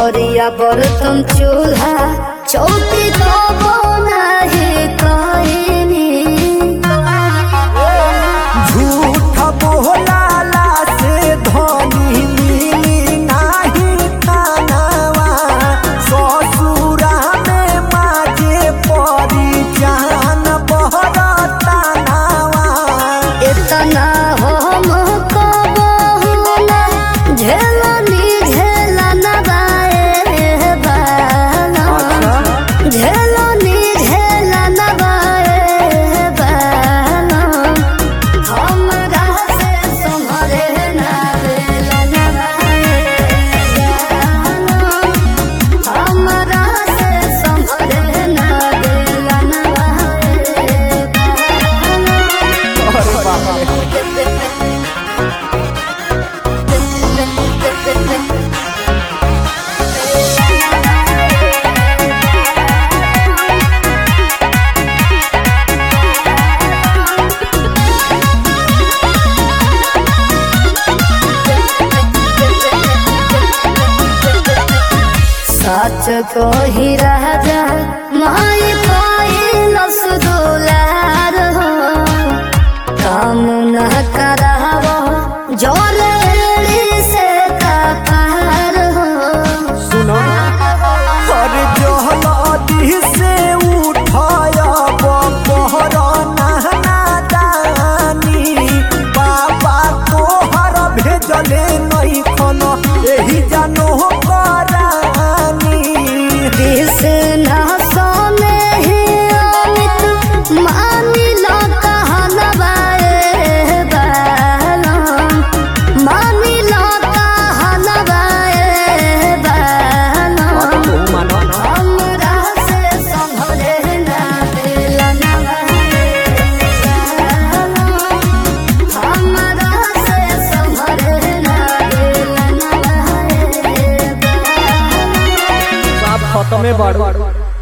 थरिया बर्तन चूल्हा चौकी तो नहीं कहनी झूठ बोलाला से धनी मिली नाही खानावा ससुरा में माजे परी जान बहरतानावा इतना हम कबहुना झेलनी झेलन बाए बाला झेलनी झेलन बाए बाला हमरा से सम्हरे ना भेलन बाए बाला हमरा से सम्हरे ना भेलन बाए बाला अरे बाप रे सच को ही राजा माई पाइलस दुलार हो काम न करावो जोरेली से कपार हो सुनो और जहलदी से उठायब पहर नहना दानी बाबा तोहर भेजले नहीं खन एही जानो करानी दिस न सोने ही अमित मानिलो कहन बाए बाला मानिलो कहन बाए बाला हमरा से सम्हरे ना दिलन हमरा से सम्हरे ना दिलन सब खत्मे बाड़ू